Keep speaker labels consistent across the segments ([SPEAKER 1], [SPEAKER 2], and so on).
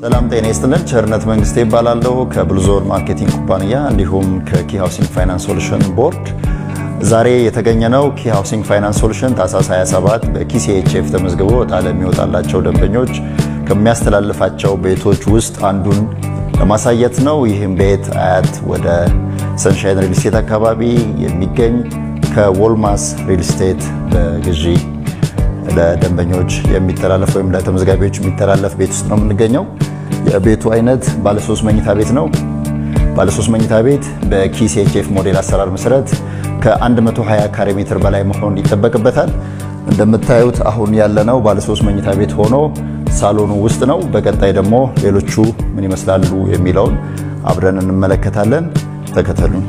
[SPEAKER 1] ሰላም ጤና ይስጥልን። ቸርነት መንግስቴ ይባላለሁ ከብሉዞን ማርኬቲንግ ኩባንያ እንዲሁም ከኪ ሃውሲንግ ፋይናንስ ሶሉሽን ቦርድ። ዛሬ የተገኘነው ኪ ሃውሲንግ ፋይናንስ ሶሉሽን ታህሳስ 27 በኪሲኤችኤፍ ተመዝግቦ ዕጣ ለሚወጣላቸው ደንበኞች ከሚያስተላልፋቸው ቤቶች ውስጥ አንዱን ለማሳየት ነው። ይህም ቤት አያት ወደ ሰንሻይን ሪል ስቴት አካባቢ የሚገኝ ከዎልማስ ሪል ስቴት በግዢ ለደንበኞች የሚተላለፍ ወይም ለተመዝጋቢዎች የሚተላለፍ ቤት ውስጥ ነው የምንገኘው። የቤቱ አይነት ባለሶስት መኝታ ቤት ነው። ባለሶስት መኝታ ቤት በኪሲኤችኤፍ ሞዴል አሰራር መሰረት ከ120 ካሬ ሜትር በላይ መሆን ይጠበቅበታል። እንደምታዩት አሁን ያለነው ባለሶስት መኝታ ቤት ሆኖ ሳሎኑ ውስጥ ነው። በቀጣይ ደግሞ ሌሎቹ ምን ይመስላሉ የሚለውን አብረን እንመለከታለን። ተከተሉን።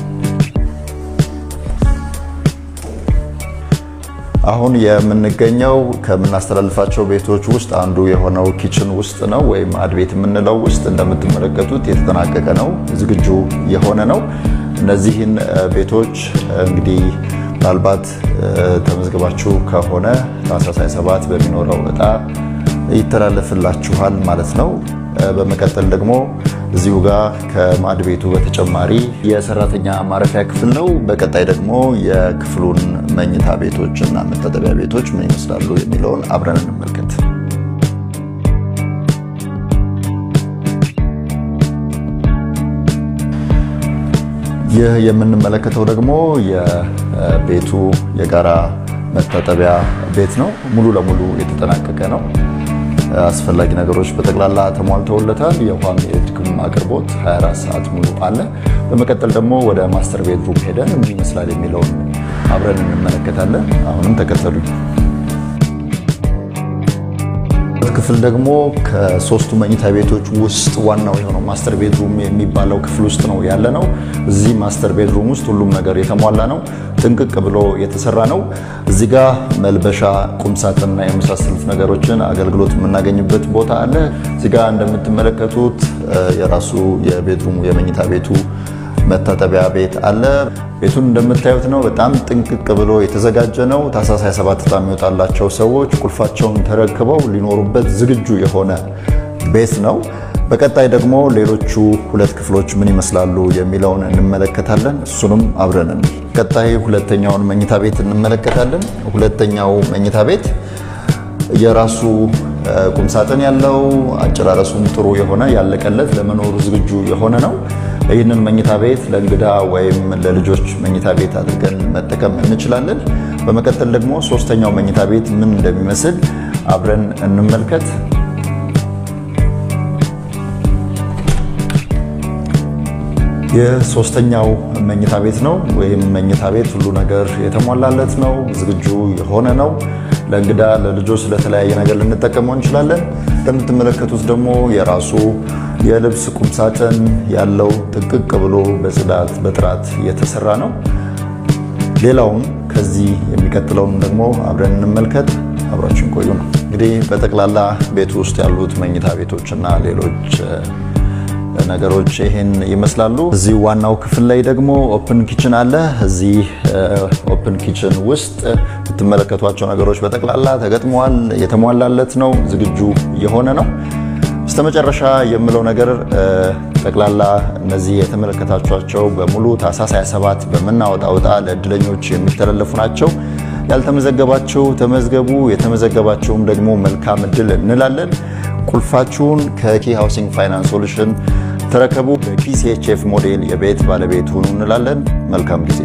[SPEAKER 1] አሁን የምንገኘው ከምናስተላልፋቸው ቤቶች ውስጥ አንዱ የሆነው ኪችን ውስጥ ነው፣ ወይም አድቤት የምንለው ውስጥ እንደምትመለከቱት የተጠናቀቀ ነው፣ ዝግጁ የሆነ ነው። እነዚህን ቤቶች እንግዲህ ምናልባት ተመዝግባችሁ ከሆነ ታህሳስ 27 በሚኖረው ዕጣ ይተላለፍላችኋል ማለት ነው። በመቀጠል ደግሞ እዚሁ ጋር ከማድ ቤቱ በተጨማሪ የሰራተኛ ማረፊያ ክፍል ነው። በቀጣይ ደግሞ የክፍሉን መኝታ ቤቶች እና መታጠቢያ ቤቶች ምን ይመስላሉ የሚለውን አብረን እንመልከት። ይህ የምንመለከተው ደግሞ የቤቱ የጋራ መታጠቢያ ቤት ነው። ሙሉ ለሙሉ የተጠናቀቀ ነው። አስፈላጊ ነገሮች በጠቅላላ ተሟልተውለታል። የውሃም የኤሌክትሪክም አቅርቦት 24 ሰዓት ሙሉ አለ። በመቀጠል ደግሞ ወደ ማስተር ቤድሩም ሄደን ምን ይመስላል የሚለውን አብረን እንመለከታለን። አሁንም ተከተሉኝ። ክፍል ደግሞ ከሶስቱ መኝታ ቤቶች ውስጥ ዋናው የሆነው ማስተር ቤድሩም የሚባለው ክፍል ውስጥ ነው ያለ ነው። እዚህ ማስተር ቤድሩም ውስጥ ሁሉም ነገር የተሟላ ነው። ጥንቅቅ ብሎ የተሰራ ነው። እዚህ ጋር መልበሻ፣ ቁምሳጥንና የመሳሰሉት ነገሮችን አገልግሎት የምናገኝበት ቦታ አለ። እዚህ ጋር እንደምትመለከቱት የራሱ የቤድሩሙ የመኝታ ቤቱ መታጠቢያ ቤት አለ። ቤቱን እንደምታዩት ነው። በጣም ጥንቅቅ ብሎ የተዘጋጀ ነው። ታህሳስ 27 ዕጣ የሚወጣላቸው ሰዎች ቁልፋቸውን ተረክበው ሊኖሩበት ዝግጁ የሆነ ቤት ነው። በቀጣይ ደግሞ ሌሎቹ ሁለት ክፍሎች ምን ይመስላሉ የሚለውን እንመለከታለን። እሱንም አብረን ቀጣይ ሁለተኛውን መኝታ ቤት እንመለከታለን። ሁለተኛው መኝታ ቤት የራሱ ቁምሳጥን ያለው አጨራረሱም ጥሩ የሆነ ያለቀለት ለመኖሩ ዝግጁ የሆነ ነው። ይህንን መኝታ ቤት ለእንግዳ ወይም ለልጆች መኝታ ቤት አድርገን መጠቀም እንችላለን። በመቀጠል ደግሞ ሶስተኛው መኝታ ቤት ምን እንደሚመስል አብረን እንመልከት። የሶስተኛው መኝታ ቤት ነው ወይም መኝታ ቤት ሁሉ ነገር የተሟላለት ነው፣ ዝግጁ የሆነ ነው። ለእንግዳ ለልጆች ለተለያየ ነገር ልንጠቀመው እንችላለን። እንደምትመለከቱት ደግሞ የራሱ የልብስ ቁምሳጥን ያለው ጥንቅቅ ብሎ በጽዳት በጥራት የተሰራ ነው። ሌላውን ከዚህ የሚቀጥለውን ደግሞ አብረን እንመልከት። አብራችን ቆዩ ነው እንግዲህ በጠቅላላ ቤቱ ውስጥ ያሉት መኝታ ቤቶችና ሌሎች ነገሮች ይህን ይመስላሉ። እዚህ ዋናው ክፍል ላይ ደግሞ ኦፕን ኪችን አለ። እዚህ ኦፕን ኪችን ውስጥ የምትመለከቷቸው ነገሮች በጠቅላላ ተገጥመዋል። የተሟላለት ነው፣ ዝግጁ የሆነ ነው። በስተመጨረሻ የምለው ነገር ጠቅላላ እነዚህ የተመለከታችኋቸው በሙሉ ታህሳስ 27 በምናወጣው ዕጣ ለእድለኞች የሚተላለፉ ናቸው። ያልተመዘገባችሁ ተመዝገቡ፣ የተመዘገባችሁም ደግሞ መልካም እድል እንላለን። ቁልፋችሁን ከኪ ሃውሲንግ ፋይናንስ ሶሉሽን ተረከቡ። በኪሲኤችኤፍ ሞዴል የቤት ባለቤት ሁኑ እንላለን። መልካም ጊዜ።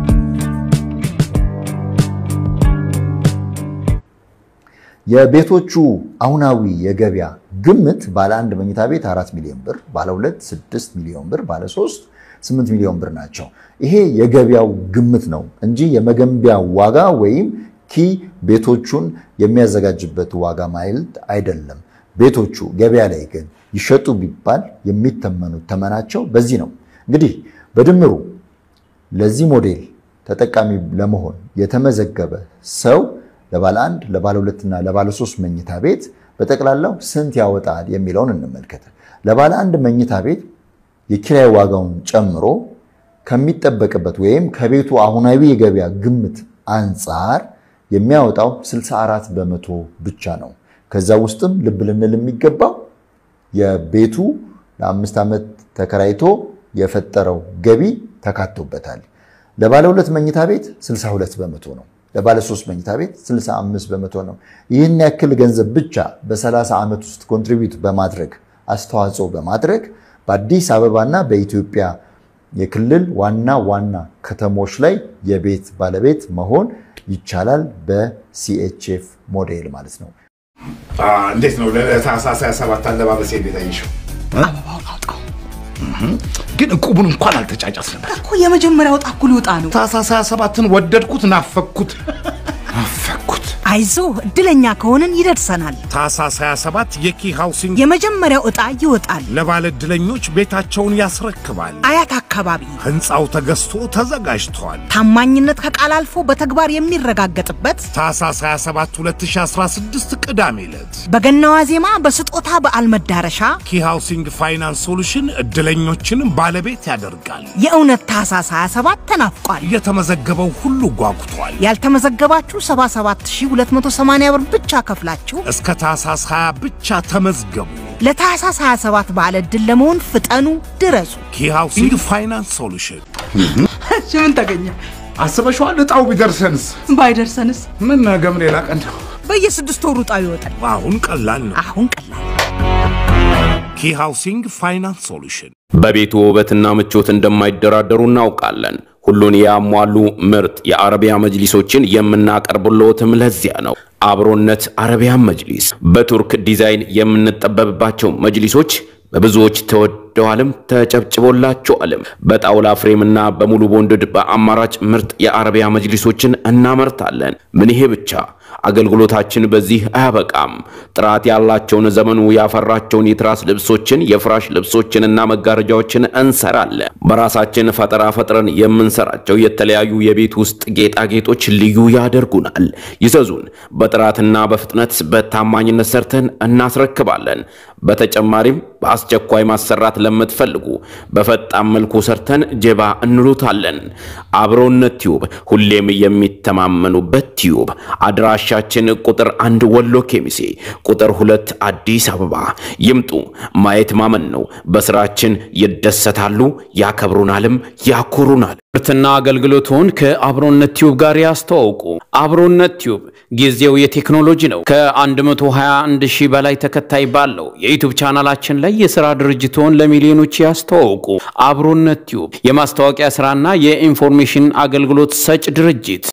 [SPEAKER 1] የቤቶቹ አሁናዊ የገበያ ግምት ባለ አንድ መኝታ ቤት 4 ሚሊዮን ብር፣ ባለ ሁለት 6 ሚሊዮን ብር፣ ባለ 3 8 ሚሊዮን ብር ናቸው። ይሄ የገበያው ግምት ነው እንጂ የመገንቢያ ዋጋ ወይም ኪ ቤቶቹን የሚያዘጋጅበት ዋጋ ማይልድ አይደለም። ቤቶቹ ገበያ ላይ ግን ይሸጡ ቢባል የሚተመኑት ተመናቸው በዚህ ነው። እንግዲህ በድምሩ ለዚህ ሞዴል ተጠቃሚ ለመሆን የተመዘገበ ሰው ለባለ አንድ ለባለ ሁለትና ለባለ ሶስት መኝታ ቤት በጠቅላላው ስንት ያወጣል የሚለውን እንመልከት። ለባለ አንድ መኝታ ቤት የኪራይ ዋጋውን ጨምሮ ከሚጠበቅበት ወይም ከቤቱ አሁናዊ የገበያ ግምት አንጻር የሚያወጣው 64 በመቶ ብቻ ነው። ከዛ ውስጥም ልብ ልንል የሚገባው የቤቱ ለአምስት ዓመት ተከራይቶ የፈጠረው ገቢ ተካቶበታል። ለባለ ሁለት መኝታ ቤት 62 በመቶ ነው። ለባለ ሶስት መኝታ ቤት 65 በመቶ ነው። ይህን ያክል ገንዘብ ብቻ በ30 ዓመት ውስጥ ኮንትሪቢዩት በማድረግ አስተዋጽኦ በማድረግ በአዲስ አበባና በኢትዮጵያ የክልል ዋና ዋና ከተሞች ላይ የቤት ባለቤት መሆን ይቻላል። በሲኤችኤፍ ሞዴል ማለት ነው።
[SPEAKER 2] እንዴት ነው ለታህሳስ 27 አለባበሴ እንዴት አየሽው?
[SPEAKER 3] አበባውን አውጣው ግን እቁቡን እንኳን አልተጫጫስንበት።
[SPEAKER 4] እኮ የመጀመሪያው ዕጣ እኮ ሊወጣ ነው።
[SPEAKER 2] ታህሳስ 27ን ወደድኩት፣ ናፈኩት፣ ናፈኩት።
[SPEAKER 4] አይዞ እድለኛ ከሆንን ይደርሰናል።
[SPEAKER 2] ታህሳስ 27 የኪ ሃውሲንግ
[SPEAKER 4] የመጀመሪያው ዕጣ ይወጣል።
[SPEAKER 2] ለባለ ዕድለኞች ቤታቸውን ያስረክባል።
[SPEAKER 4] አያት አካባቢ
[SPEAKER 2] ሕንፃው ተገዝቶ ተዘጋጅቷል።
[SPEAKER 4] ታማኝነት ከቃል አልፎ በተግባር የሚረጋገጥበት
[SPEAKER 2] ታህሳስ 27 2016 ቅዳሜ ዕለት
[SPEAKER 4] በገና ዋዜማ በስጦታ በዓል መዳረሻ
[SPEAKER 2] ኪ ሃውሲንግ ፋይናንስ ሶሉሽን ዕድለኞችን ባለቤት ያደርጋል።
[SPEAKER 4] የእውነት ታህሳስ 27 ተናፍቋል።
[SPEAKER 2] የተመዘገበው ሁሉ ጓጉቷል።
[SPEAKER 4] ያልተመዘገባችሁ 77280 ብር ብቻ ከፍላችሁ
[SPEAKER 2] እስከ ታህሳስ 20 ብቻ ተመዝገቡ።
[SPEAKER 4] ለታህሳስ 27 በዓለ ዕድል ለመሆን ፍጠኑ፣ ድረሱ።
[SPEAKER 2] ኪ ሃውሲንግ ፋይናንስ ሶሉሽን
[SPEAKER 4] ምን ተገኘ?
[SPEAKER 2] አስበሽዋል? ዕጣው ቢደርሰንስ?
[SPEAKER 4] ባይደርሰንስ?
[SPEAKER 2] ምን ነገም ሌላ ቀን ነው።
[SPEAKER 4] በየስድስት ወሩ ዕጣው ይወጣል።
[SPEAKER 2] አሁን ቀላል ነው።
[SPEAKER 4] አሁን ቀላል
[SPEAKER 2] ኪ ሃውሲንግ ፋይናንስ ሶሉሽን
[SPEAKER 5] በቤቱ ውበትና ምቾት እንደማይደራደሩ እናውቃለን። ሁሉን ያሟሉ ምርጥ የአረቢያ መጅሊሶችን የምናቀርብልዎትም ለዚያ ነው። አብሮነት አረቢያን መጅሊስ በቱርክ ዲዛይን የምንጠበብባቸው መጅሊሶች በብዙዎች ተወደዋልም ተጨብጭቦላቸዋልም። በጣውላ ፍሬምና በሙሉ ቦንድድ በአማራጭ ምርጥ የአረቢያ መጅሊሶችን እናመርታለን። ምን ይሄ ብቻ! አገልግሎታችን በዚህ አያበቃም። ጥራት ያላቸውን ዘመኑ ያፈራቸውን የትራስ ልብሶችን፣ የፍራሽ ልብሶችንና መጋረጃዎችን እንሰራለን። በራሳችን ፈጠራ ፈጥረን የምንሰራቸው የተለያዩ የቤት ውስጥ ጌጣጌጦች ልዩ ያደርጉናል። ይዘዙን። በጥራትና በፍጥነት በታማኝነት ሰርተን እናስረክባለን። በተጨማሪም በአስቸኳይ ማሰራት ለምትፈልጉ በፈጣን መልኩ ሰርተን ጀባ እንሉታለን። አብሮነት ቲዩብ ሁሌም የሚተማመኑበት ቲዩብ። አድራሻችን ቁጥር አንድ ወሎ ኬሚሴ፣ ቁጥር ሁለት አዲስ አበባ። ይምጡ። ማየት ማመን ነው። በስራችን ይደሰታሉ፣ ያከብሩናልም ያኮሩናል። ምርትና አገልግሎቱን ከአብሮነት ቲዩብ ጋር ያስተዋውቁ። አብሮነት ቲዩብ ጊዜው የቴክኖሎጂ ነው። ከ121 ሺህ በላይ ተከታይ ባለው የዩቱብ ቻናላችን ላይ የሥራ ድርጅቶን ለሚሊዮኖች ያስተዋውቁ። አብሮነት ቲዩብ የማስታወቂያ ሥራና የኢንፎርሜሽን አገልግሎት ሰጭ ድርጅት